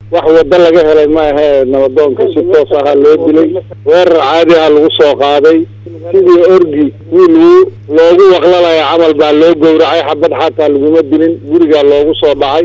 wax waddo laga helay ma ahee nabadoonka si toos ahaa loo dilay weerar caadi ah lagu soo qaaday sidii orgi wiil loogu waqlalaya camal baa loo gowracay xabad xataa laguma dilin gurigaa loogu soo dhacay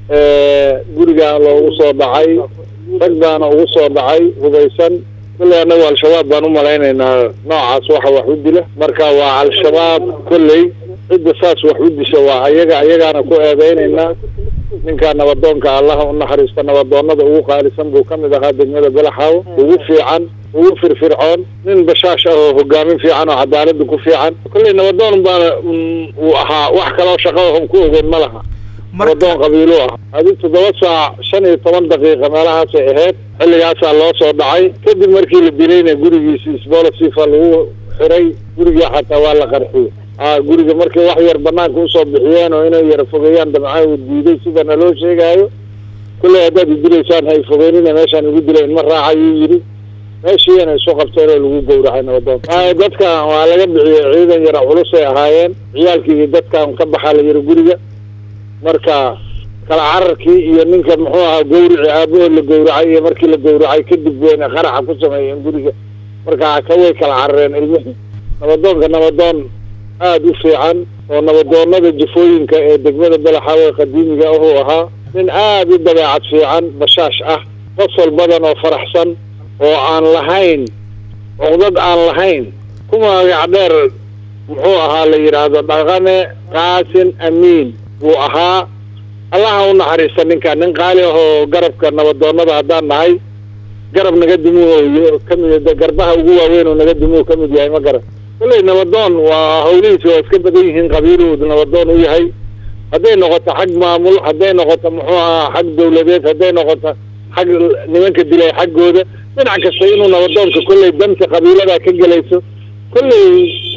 gurigaa loogu soo dhacay rag baana ugu soo dhacay hubaysan kolley annagu al-shabaab baan u malaynaynaa noocaas waxa wax u dila marka waa al-shabaab kolley cidda saas wax u disha waa ayaga ayagaana ku eedeynaynaa ninkaa nabadoonka allaha u naxariista nabadoonada ugu qaalisan buu ka mid ahaa degmada belaxaawo ugu fiican ugu firfircoon nin bashaash ah oo hogaamin fiican oo cadaalada ku fiican kolley nabadoon baana uu ahaa wax kaloo shaqo on ku ogeyn ma laha nabadoon qabiilu ah adi toddoba saac shan iyo toban daqiiqa meelahaasay ahayd xilligaasaa loo soo dhacay kadib markii la dilayna gurigiisi sbolosifa lagu xiray gurigii xataa waa la qarxiyey a guriga markay wax yar banaanka usoo bixiyeen oo inay yara fogeeyaan damcaha uu diiday sida naloo sheegaayo kulley haddaad idilaysaan hay fogeynina meeshaan igu dilay inma raacayuu yidhi meeshiina isu qabteen oo lagu gowracay nabadoon dadkan waa laga bixiyey ciidan yara culusay ahaayeen ciyaalkii iyo dadkan ka baxaa la yiri guriga marka kala cararkii iyo ninka muxuu ahaa gawrici aabahood la gowracay iyo markii la gowracay kadib weyna qaraxa ku sameeyeen guriga marka kaway kala carareen ilmihii nabadoonka nabadoon aada u fiican oo nabadoonada jafooyinka ee degmada belaxaawe qadiimiga ahuu ahaa nin aada u dabeecad fiican bashaash ah qosol badan oo faraxsan oo aan lahayn cuqdad aan lahayn ku magac dheer muxuu ahaa la yidhaahdo dhaqane qaasin amiin buu ahaa allaha u naxariista ninka nin qaali ah oo garabka nabadoonada haddaan nahay garab naga dumuu kamid garbaha ugu waaweyn oo naga dumuu ka mid yahay ma garab kolley nabadoon waa hawlihiisi waa iska badan yihiin qabiiluhu nabadoon u yahay hadday noqoto xag maamul hadday noqoto muxuu ahaa xag dawladeed hadday noqoto xag nimanka dilay xaggooda dhinac kasta inuu nabadoonka kolley danta qabiilada ka gelayso kolley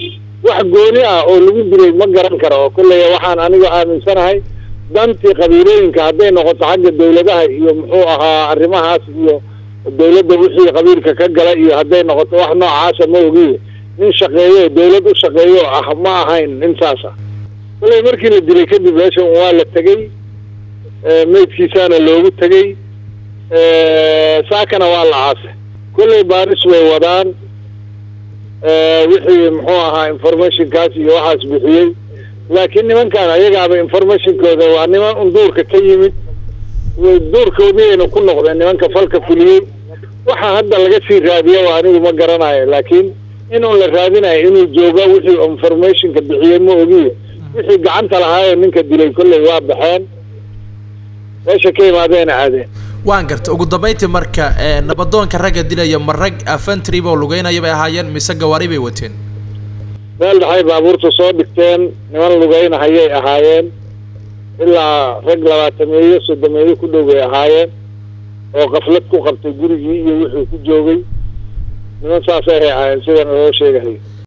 wax gooni ah oo lagu dilay ma garan karo oo kolley waxaan aniga aaminsanahay dantii qabiilooyinka hadday noqoto xagga dawladaha iyo muxuu ahaa arrimahaas iyo dawladda wixii qabiilka ka gala iyo hadday noqoto wax noocaasa ma ogiye nin shaqeeyo dawlad u shaqeeyo ah ma ahayn nin saas ah kolley markii la dilay kadib meeshan waa la tegey meydkiisaana loogu tegey saakana waa la caasay kolley baaris way wadaan wixii muxuu ahaa informationkaas iyo waxaas bixiyey laakiin nimankan ayagaaba informationkooda waa niman un duurka ka yimid duurkoodiayna ku noqdeen nimanka falka fuliyey waxa hadda laga sii raadiya waa anigu ma garanayo laakiin inuun la raadinayo inuu joogo wixii informationka bixiyey ma ogiye wixii gacanta lahaayo ninka dilay kolley waa baxeen meesha ka imaadeena aadeen waan garta ugu dambayntii marka nabadoonka ragga dilaya ma rag afantry oo lugeynaya bay ahaayeen mise gawaari bay wateen meel dhaxay baabuurta soo dhigteen niman lugeynahayay ahaayeen ilaa rag labaatameeyo soddomeeyo ku dhow bay ahaayeen oo kaflad ku qabtay gurigii iyo wuxuu ku joogay niman saasay ahaayeen sidana loo sheegahay